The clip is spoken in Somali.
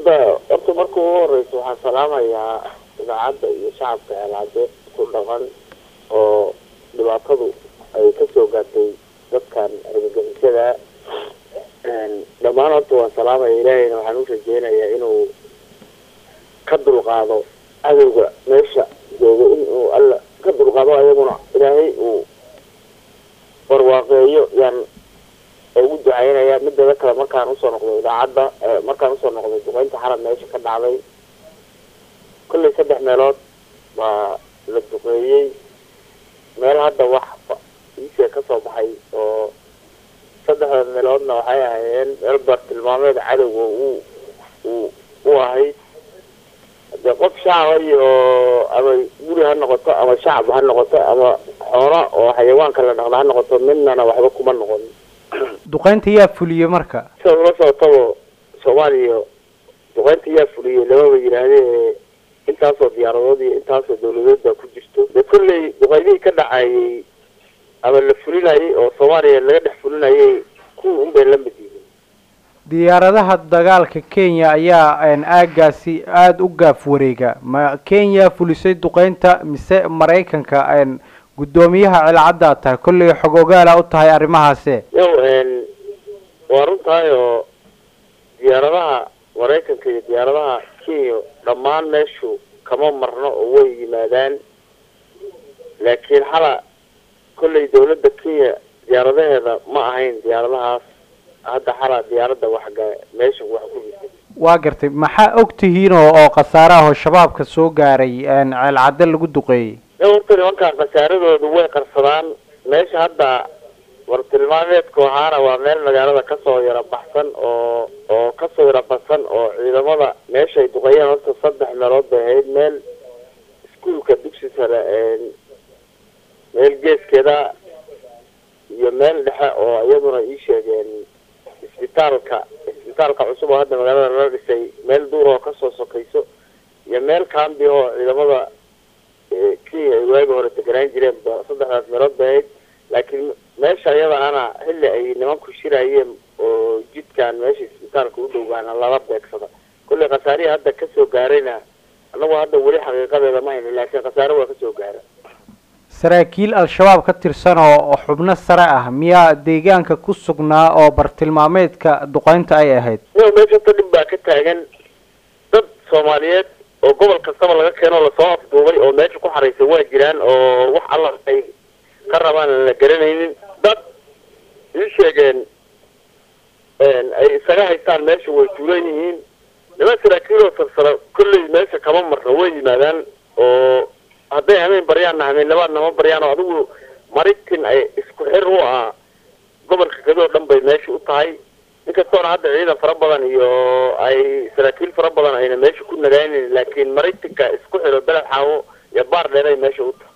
hadda horta marka ugu horeysa waxaan salaamayaa idaacadda iyo shacabka ceelcade ku dhaqan oo dhibaatadu ay kasoo gaartay dadkan argagixisada dhammaan horta waan salaamaya ilaahayna waxaan u rajeynayaa inuu ka dulqaado cadowga meesha jooga inuu alla ka dulqaado ayaguna ilaahay uu barwaaqeeyo yaan ugu ducaynaya mideeda kale markaan usoo noqday idaacadda markaan usoo noqday duqeynta xarab meesha ka dhacday kollay saddex meelood baa la duqeeyey meel hadda wax iisee kasoo baxay oo saddexda meeloodna waxay ahaayeen meel bartilmaameed cadowga uu uu u ahayd dee qof shacaba iyo ama guri ha noqoto ama shacab ha noqoto ama xoolo oo xayawaanka la dhaqda ha noqoto midnana waxba kuma noqon duqeynta yaa fuliyey marka sida ula socotaba soomaaliya duqeynta yaa fuliyey lamaba yidhaahdee intaasoo diyaaradood iyo intaasoo dawladood baa ku jirto de kolley duqeymihii ka dhacayay ama la fulinayay oo soomaaliya laga dhex fulinayay kuwa unbay la mid yihiin diyaaradaha dagaalka kenya ayaa aagaasi aada u gaaf wareega ma kenya fulisay duqeynta mise maraykanka guddoomiyaha celcaddaa tahay kollay xog ogaala u tahay arrimahaase yow waa runtahay oo diyaaradaha maraykanka iyo diyaaradaha kenya dhammaan meeshu kama marno oo way yimaadaan laakiin xala kollay dawladda kenya diyaaradaheeda ma ahayn diyaaradahaas hadda xala diyaaradda waxga meesha wax ku jirtay waa gartay maxaa og tihiin oo oo khasaare ah oo shabaabka soo gaaray ceelcadde lagu duqeeyey horta nimankaan khasaaradoodu way qarsadaan meesha hadda wartilmaameedku ahaana waa meel magaalada kasoo yara baxsan oo oo kasoo yara baxsan oo ciidamada meeshaay duqeeyeen horta saddex meelood bay ahayd meel iskuolka dugsi sare meel geeskeeda iyo meel dhexe oo iyaduna ii sheegeen isbitaalka isbitaalka cusub oo hadda magaalada lala dhisay meel duur oo kasoo sokayso iyo meel kambi oo ciidamada kenya ay waagi hore deganaan jireen saddexdaas meelood bay ahayd laakiin meesha iyada ana xilli ay nimanku shirayeen oo jidkan meesha isbitaalka u dhowbaana lala beegsada kollay khasaarihii hadda kasoo gaarayna anagu hadda weli xaqiiqadeeda ma hayni laakiin khasaare waa kasoo gaara saraakiil al-shabaab ka tirsan oo xubno sare ah miyaa deegaanka ku sugnaa oo bartilmaameedka duqeynta ay ahayd yo meesha ta dhib baa ka taagan dad soomaaliyeed oo gobol kastaba laga keeno lasoo afduubay oo meesha ku xaraysan waa jiraan oo wax alla ay ka rabaan aan la garanaynin dad ii sheegeen ay isaga haystaan meesha way tuulan yihiin niman saraakiiloo sarsara kolley meesha kama marno way yimaadaan oo hadday hameen baryaanna hameen labaadna ma baryaan oo adigu maritin ay isku xir u ah gobolka kadoo dhan bay meesha u tahay inkastoona hadda ciidan fara badan iyo ay saraakiil fara badan ayna meesha ku nagaanin laakiin maritinka isku xiro beled xaawo iyo baar dheeray meesha u tahay